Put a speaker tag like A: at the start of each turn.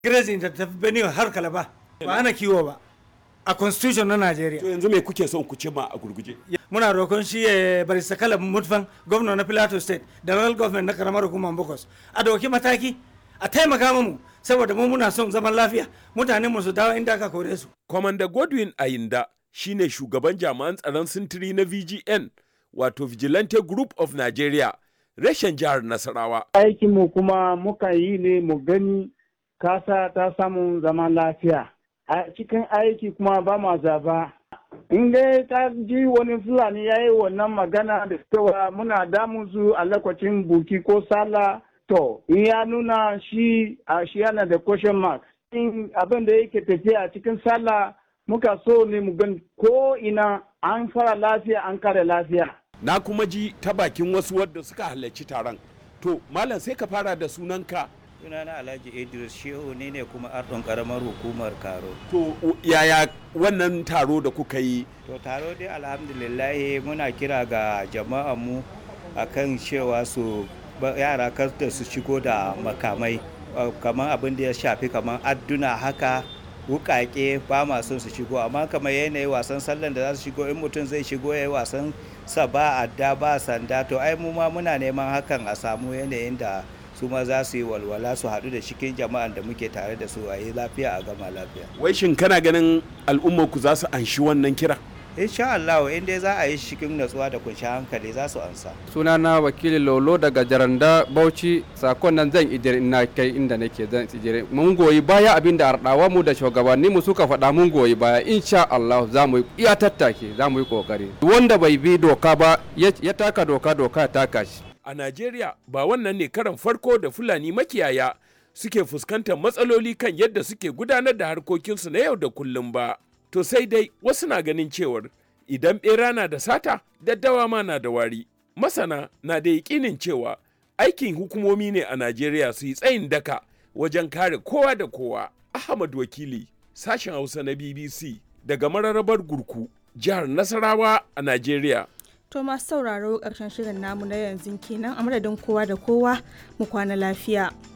A: grazing da tafi benue har kalaba ba ana kiwo ba a constitution na
B: to
A: Najeriya.
B: yanzu me kuke son ku cimma a gurguje
A: Muna roƙon shi ya bari sakala mutfan gwamna na Plateau State da local government na karamar hukumar Bokos. A dauki mataki a taimaka mu saboda mu muna son zaman lafiya mutanen mu su dawo inda aka kore su.
B: Kwamanda Godwin Ayinda shine shugaban jami'an tsaron sintiri na VGN wato Vigilante Group of Nigeria reshen jihar Nasarawa.
C: aikinmu kuma muka yi ne mu gani kasa ta samu zaman lafiya a cikin aiki kuma ba ma zaba in dai ka ji wani fulani ya yi wannan magana da cewa muna damun su a lokacin buki ko sallah to in ya nuna shi a shi yana da question mark in abin da yake tafiya a cikin sallah muka so ne mu gani ko ina an fara lafiya an kare lafiya
B: Na kuma ji ta bakin wasu wadda suka halarci taron. To, Malam sai ka fara da sunanka.
D: sunana alhaji idris shehu ne ne kuma ardon karamar hukumar karo
B: To, u- yaya wannan taro da kuka yi?
D: to taro dai alhamdulillahi muna kira ga jama'a mu akan cewa su ba- yara kar da su shigo da makamai uh, kamar abin da ya shafi kamar adduna haka wukake ba ma son su shigo amma kamar yanayi wasan sallan da za su shigo in mutum zai shigo ya yi wasan sa ba adda ba sanda to ai mu ma muna neman hakan a samu yanayin da su ma za su yi walwala su haɗu da cikin jama'an da muke tare da su a yi lafiya a gama lafiya
B: Wai shin kana ganin al'ummar ku za su anshi wannan kira?
D: insha Allah in dai za a yi shi cikin natsuwa da kunshi hankali za su ansa
E: sunana wakili lolo daga jaranda bauchi sakon nan zan ijire ina kai inda nake zan ijire mun goyi baya abin da ardawa mu da shugabanni mu suka faɗa mun goyi baya insha Allah za mu yi iya tattake za mu yi kokari wanda bai bi doka ba ya ya taka doka doka ya taka shi
B: A Najeriya ba wannan ne karan farko da Fulani makiyaya suke fuskantar matsaloli kan yadda suke gudanar da harkokinsu na yau da kullum ba. To sai dai wasu na ganin cewar idan ɓera na da sata, daddawa ma na da wari. Masana na da yaƙinin cewa aikin hukumomi ne a Najeriya su yi tsayin daka wajen kare kowa da kowa. Ahmad Wakili, sashen Hausa na BBC daga mararrabar Gurku, jihar Nasarawa a Najeriya.
F: To masu sauraro ƙarshen shirin namu na yanzu kenan a madadin kowa da kowa mu kwana lafiya.